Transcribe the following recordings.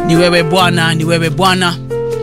Ni wewe Bwana, ni wewe Bwana,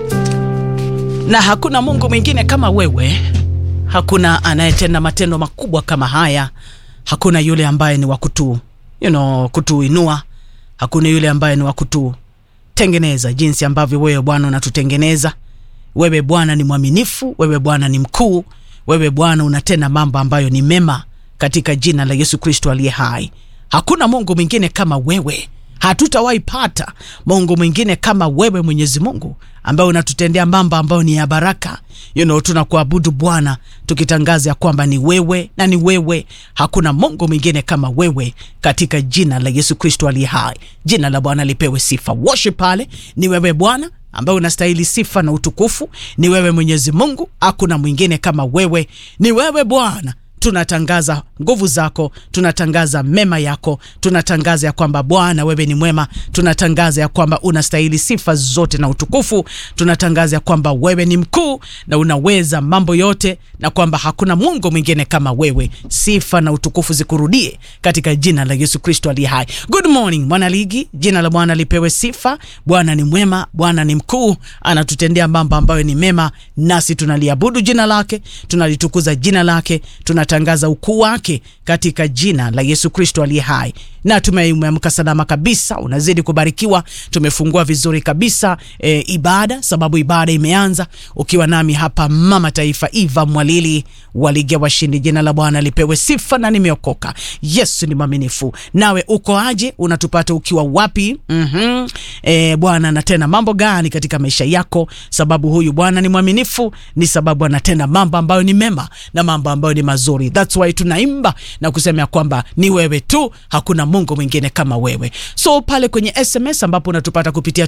na hakuna Mungu mwingine kama wewe. Hakuna anayetenda matendo makubwa kama haya. Hakuna yule ambaye ni wa kutu you know, kutuinua. Hakuna yule ambaye ni wa kututengeneza jinsi ambavyo wewe Bwana unatutengeneza. Wewe Bwana ni mwaminifu, wewe Bwana ni mkuu, wewe Bwana unatenda mambo ambayo ni mema, katika jina la Yesu Kristo aliye hai. Hakuna Mungu mwingine kama wewe, hatutawahi pata Mungu mwingine kama wewe, Mwenyezi Mungu ambaye unatutendea mambo ambayo ni ya baraka. You know, tunakuabudu Bwana tukitangaza ya kwamba ni wewe na ni wewe, hakuna Mungu mwingine kama wewe, katika jina la Yesu Kristo aliye hai. Jina la Bwana lipewe sifa. Worship pale, ni wewe Bwana ambaye unastahili sifa na utukufu. Ni wewe Mwenyezi Mungu, hakuna mwingine kama wewe, ni wewe Bwana. Tunatangaza nguvu zako, tunatangaza mema yako, tunatangaza ya kwamba Bwana wewe ni mwema, tunatangaza ya kwamba unastahili sifa zote na utukufu, tunatangaza ya kwamba wewe ni mkuu na unaweza mambo yote, na kwamba hakuna Mungu mwingine kama wewe. Sifa na utukufu zikurudie katika jina la Yesu Kristo aliye hai. Good morning mwanaligi, jina la Bwana lipewe sifa. Bwana ni mwema, Bwana ni mkuu, anatutendea mambo ambayo ni mema, nasi tunaliabudu jina lake, tunalitukuza jina lake, tunatangaza ukuu wake katika jina la Yesu Kristo aliye hai. Na tumeamka salama kabisa, unazidi kubarikiwa. Tumefungua vizuri kabisa e, ibada, sababu ibada imeanza ukiwa nami hapa, mama taifa Eva Mwalili waligia washindi. Jina la Bwana lipewe sifa, na nimeokoka. Yesu ni mwaminifu. Nawe uko aje? Unatupata ukiwa wapi? mm -hmm. E, Bwana anatenda mambo gani katika maisha yako? Sababu huyu Bwana ni mwaminifu, ni sababu anatenda mambo ambayo ni mema na mambo ambayo ni mazuri. That's why tunaimba na kusema ya kwamba ni wewe tu, hakuna Mungu mwingine kama wewe. So pale kwenye SMS ambapo unatupata kupitia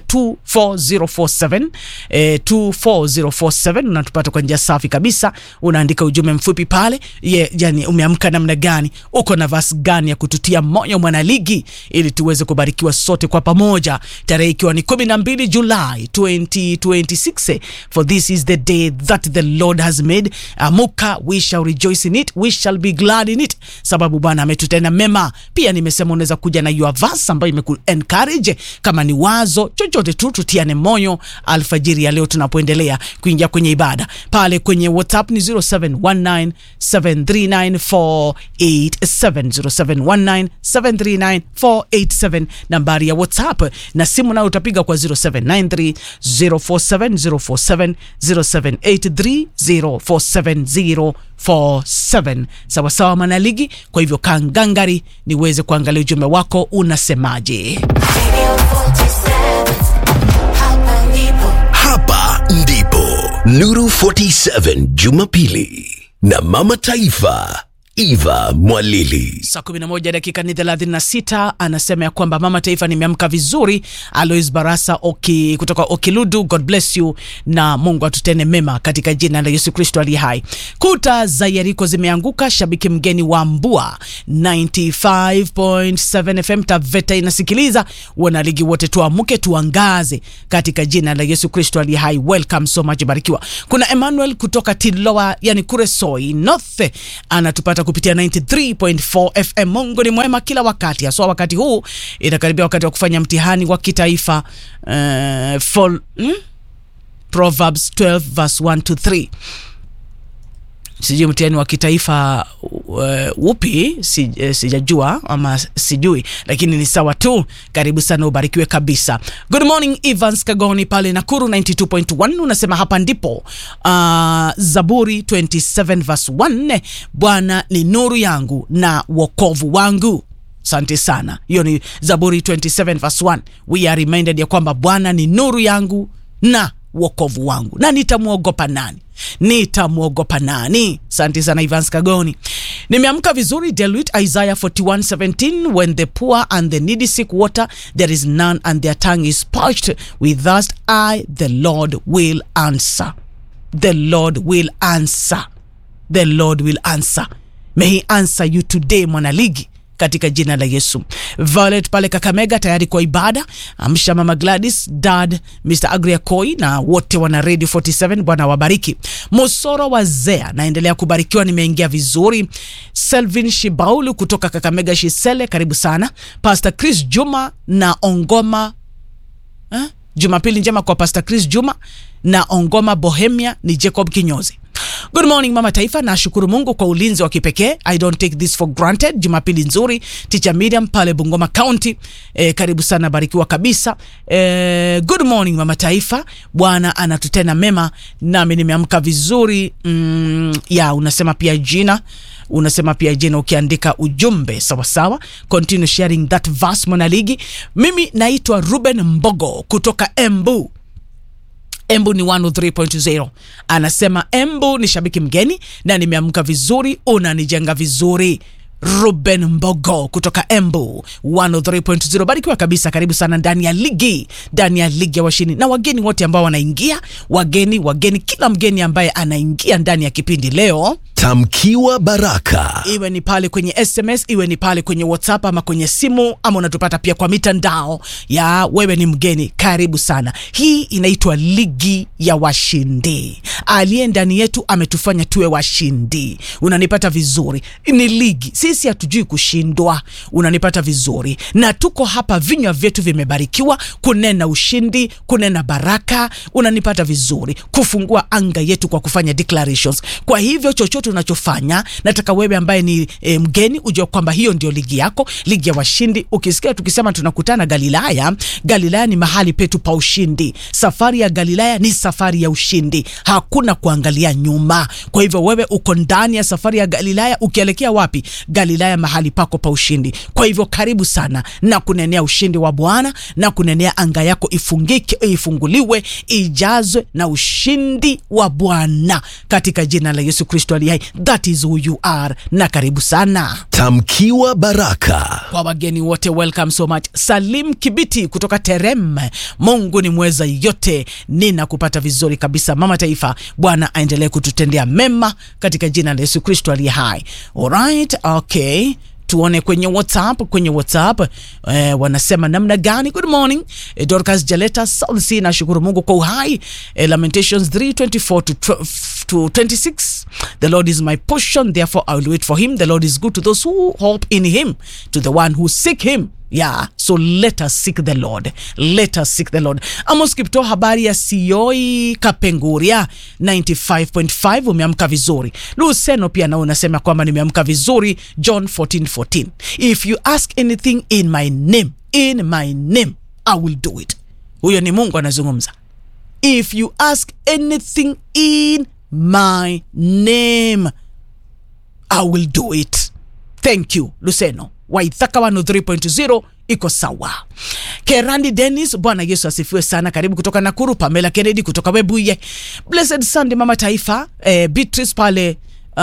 24047 eh, 24047 unatupata kwa njia safi kabisa, unaandika ujumbe mfupi pale ye, yani umeamka namna gani, uko na vas gani ya kututia moyo mwanaligi, ili tuweze kubarikiwa sote kwa pamoja, tarehe ikiwa ni 12 Julai 2026 for this is the day that the Lord has made. Amuka, we shall rejoice in it, we shall be glad in it, sababu Bwana ametutenda mema. Pia nimesema unaweza kuja na your verse ambayo imeku encourage, kama ni wazo chochote tu, tutiane moyo alfajiri ya leo tunapoendelea kuingia kwenye ibada. Pale kwenye WhatsApp ni 0719739487 0719739487 nambari ya WhatsApp, na simu nayo utapiga kwa 0793047047 0783047047 47 sawa sawa, manaligi. Kwa hivyo kangangari niweze kuangalia ujumbe wako unasemaje. Hapa ndipo Nuru 47 Jumapili na Mama Taifa Eva Mwalili. Saa 11 dakika ni 36, anasema ya kwamba mama taifa, nimeamka vizuri. Alois Barasa oki, kutoka Okiludu, God bless you na Mungu atutende mema katika jina la Yesu Kristo aliye hai. Kuta za Yeriko zimeanguka. Shabiki mgeni wa Mbua 95.7 FM Taveta inasikiliza. Wanaligi wote tuamke, tuangaze katika jina la Yesu Kristo aliye hai. Welcome so much, barikiwa. Kuna Emmanuel kutoka Tiloa, yani Kuresoi North anatupata kupitia 93.4 FM. Mungu ni mwema kila wakati, haswa wakati huu inakaribia wakati wa kufanya mtihani wa kitaifa uh, for, hmm? Proverbs 12 verse 1 to 3 sijui mtihani wa kitaifa uh, upi si, uh, sijajua ama sijui, lakini ni sawa tu. Karibu sana, ubarikiwe kabisa. Good morning Evans Kagoni pale Nakuru 92.1 unasema hapa ndipo uh, Zaburi 27 verse 1, Bwana ni nuru yangu na wokovu wangu. Asante sana, hiyo ni Zaburi 27 verse 1. We are reminded ya kwamba Bwana ni nuru yangu na wokovu wangu, na nitamwogopa nani? Nitamwogopa nani? Asante sana Ivans Kagoni. Nimeamka vizuri. Deluit Isaiah 41:17 when the poor and the needy seek water there is none and their tongue is parched with thirst I the Lord will answer. The Lord will answer. The Lord will answer. May he answer you today mwanaligi katika jina la Yesu. Violet pale Kakamega tayari kwa ibada. Amsha mama Gladys, dad Mr. Agria Koi na wote wana Radio 47, Bwana wabariki. Mosoro wa Zea naendelea kubarikiwa, nimeingia vizuri. Selvin Shibaulu kutoka Kakamega Shisele, karibu sana. Pastor Chris Juma na Ongoma eh? Jumapili njema kwa Pastor Chris Juma na Ongoma Bohemia ni Jacob Kinyozi. Good morning mama taifa, nashukuru Mungu kwa ulinzi wa kipekee. I don't take this for granted. Jumapili nzuri, Teacher Miriam pale Bungoma County. E, karibu sana, barikiwa kabisa. E, good morning mama taifa, Bwana anatutenda mema, nami nimeamka vizuri. Mm, ya unasema pia jina unasema pia jina ukiandika ujumbe sawasawa. Continue sharing that verse mwanaligi. Mimi naitwa Ruben Mbogo kutoka Embu. Embu ni 103.0 anasema Embu ni shabiki mgeni na nimeamka vizuri, unanijenga vizuri. Ruben Mbogo kutoka Embu 103.0, barikiwa kabisa. Karibu sana ndani ya ligi, ndani ya ligi ya washindi na wageni wote ambao wanaingia, wageni wageni, kila mgeni ambaye anaingia ndani ya kipindi leo Tamkiwa baraka. iwe ni pale kwenye SMS, iwe ni pale kwenye WhatsApp ama kwenye simu, ama unatupata pia kwa mitandao ya wewe ni mgeni, karibu sana. Hii inaitwa ligi ya washindi. Aliye ndani yetu ametufanya tuwe washindi. Unanipata vizuri? Ni ligi, sisi hatujui kushindwa. Unanipata vizuri? Na tuko hapa, vinywa vyetu vimebarikiwa kunena ushindi, kunena baraka. Unanipata vizuri? Kufungua anga yetu kwa kufanya declarations. Kwa hivyo chochote unachofanya, nataka wewe ambaye ni e, mgeni ujue kwamba hiyo ndio ligi yako, ligi ya washindi. Ukisikia tukisema tunakutana Galilaya, Galilaya ni mahali petu pa ushindi. Safari ya Galilaya ni safari ya ushindi, hakuna kuangalia nyuma. Kwa hivyo wewe uko ndani ya safari ya Galilaya, ukielekea wapi? Galilaya, mahali pako pa ushindi. Kwa hivyo karibu sana na kunenea ushindi wa Bwana na kunenea anga yako ifungike, ifunguliwe, ijazwe na ushindi wa Bwana katika jina la Yesu Kristo aliye hai. That is who you are, na karibu sana Tamkiwa baraka. kwa wageni wote, welcome so much. Salim Kibiti kutoka Terem, Mungu ni mweza yote, nina kupata vizuri kabisa. Mama Taifa, Bwana aendelee kututendea mema katika jina la Yesu Kristo aliye hai. Alright, okay tuone kwenye WhatsApp, kwenye WhatsApp eh, wanasema namna gani? Good morning eh, Dorcas Jaleta Salsi, nashukuru Mungu kwa uhai eh, Lamentations 3:24 to, 12 to 26 the Lord is my portion therefore I will wait for him the Lord is good to those who hope in him to the one who seek him yeah so let us seek the Lord let us seek the Lord Amos Kipto habari ya Sioi Kapenguria 95.5 umeamka vizuri Luseno pia nao unasema kwamba nimeamka vizuri John 14:14 if you ask anything in my name in my name I will do it huyo ni Mungu anazungumza if you ask anything in my name I will do it. Thank you Luseno. Waithaka 103.0 iko sawa. Kerandi Dennis, Bwana Yesu asifiwe sana. Karibu kutoka Nakuru. Pamela Kennedy kutoka Webuye. Blessed Sunday Mama Taifa. Eh, Beatrice pale uh,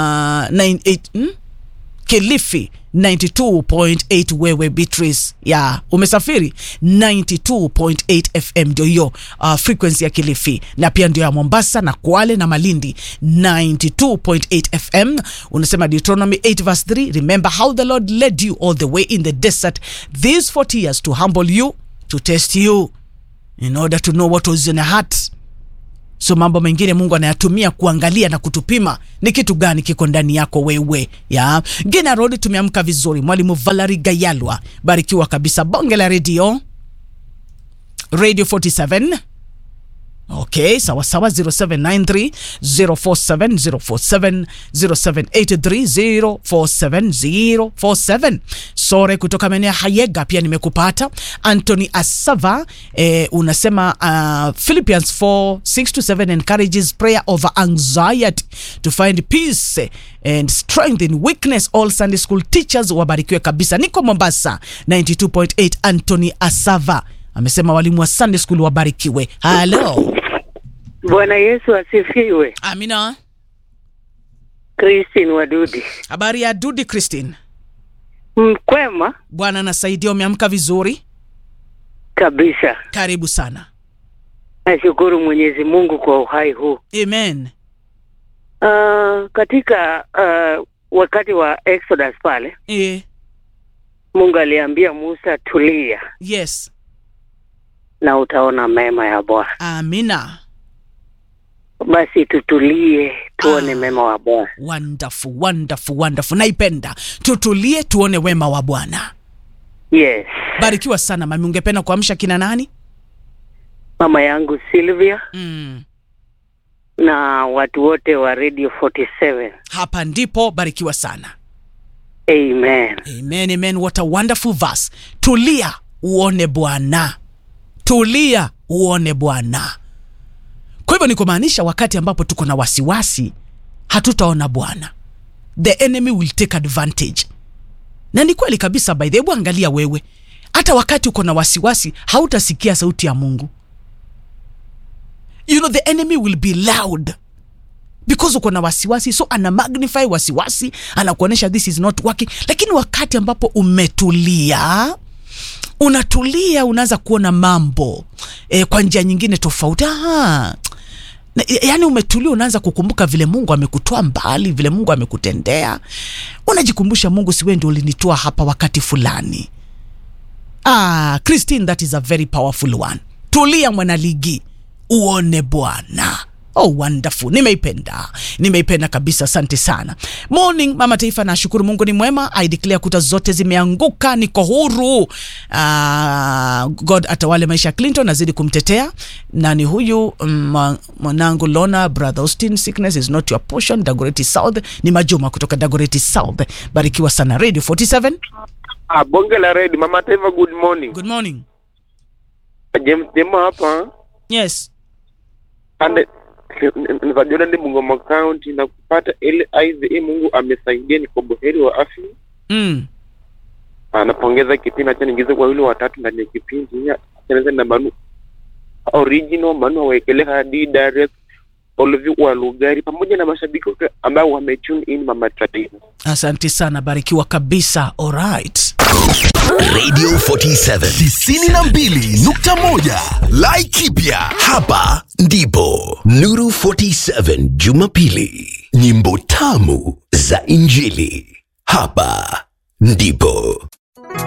98 hmm? Kilifi 92.8 wewe Beatrice ya umesafiri 92.8 FM ndio hiyo uh, frequency ya Kilifi na pia ndio ya Mombasa na Kwale na Malindi 92.8 FM. Unasema Deuteronomy 8 verse 3, remember how the Lord led you all the way in the desert these 40 years to humble you to test you in order to know what was in your heart so mambo mengine Mungu anayatumia kuangalia na kutupima ni kitu gani kiko ndani yako wewe ya Gina Road. Tumeamka vizuri, mwalimu Valerie Gayalwa, barikiwa kabisa. Bonge la redio Radio 47 Okay, sawa sawa 0793 047 047 0783 047 047. Sore kutoka maeneo ya Hayega pia nimekupata. Anthony Asava eh, unasema uh, Philippians 4 6 to 7 encourages prayer over anxiety to find peace and strength in weakness. All Sunday school teachers wabarikiwe kabisa. Niko Mombasa 92.8. Anthony Asava amesema walimu wa Sunday school wabarikiwe. Halo. Bwana Yesu asifiwe. Amina. Christine Wadudi, Habari ya Dudi Christine. mkwema Bwana nasaidia, umeamka vizuri? kabisa. Karibu sana. Nashukuru Mwenyezi Mungu kwa uhai huu. Amen. Uh, katika uh, wakati wa Exodus pale E, Mungu aliambia Musa, tulia yes. na utaona mema ya Bwana. Amina. Basi tutulie tuone Ah. mema wa Bwana. Wonderful, wonderful, wonderful. Naipenda. Tutulie tuone wema wa Bwana. Yes. Barikiwa sana mami. Ungependa kuamsha kina nani? mama yangu Sylvia mm. na watu wote wa Radio 47. hapa ndipo barikiwa sana Amen. amen amen what a wonderful verse tulia uone bwana tulia uone bwana kwa hivyo ni kumaanisha wakati ambapo tuko na wasiwasi hatutaona bwana the enemy will take advantage na ni kweli kabisa by the way, hebu angalia wewe hata wakati uko na wasiwasi hautasikia sauti ya mungu you know the enemy will be loud because uko na wasiwasi so ana magnify wasiwasi anakuonyesha this is not working lakini wakati ambapo umetulia unatulia unaanza kuona mambo e, kwa njia nyingine tofauti Aha. Na- yaani umetulia unaanza kukumbuka vile mungu amekutoa mbali vile mungu amekutendea unajikumbusha mungu siwe ndio ulinitoa hapa wakati fulani ah, christine that is a very powerful one tulia mwanaligi uone bwana Oh, wonderful nimeipenda nimeipenda kabisa asante sana morning mama taifa nashukuru mungu ni mwema i declare kuta zote zimeanguka niko huru uh, god atawale maisha ya clinton nazidi kumtetea nani huyu mm, mwanangu lona brother austin sickness is not your portion dagoreti south ni majuma kutoka dagoreti south barikiwa sana radio 47 Ah, bonge la red mama taifa good morning good morning james demo hapa yes ande nivajona ndi bungoma county na kupata ile ive mungu amesaidia niko buheri wa afya mm. anapongeza kipindi acha niingize kwa wili watatu ndani ya kipindi achaneza na manu original manu awekele hadi direct olvi wa lugari pamoja na mashabiki wote ambao wametune in mama taifa asante sana barikiwa kabisa alright Radio 47 92.1 Laikipia. Hapa ndipo Nuru 47 Jumapili. Nyimbo tamu za Injili. Hapa ndipo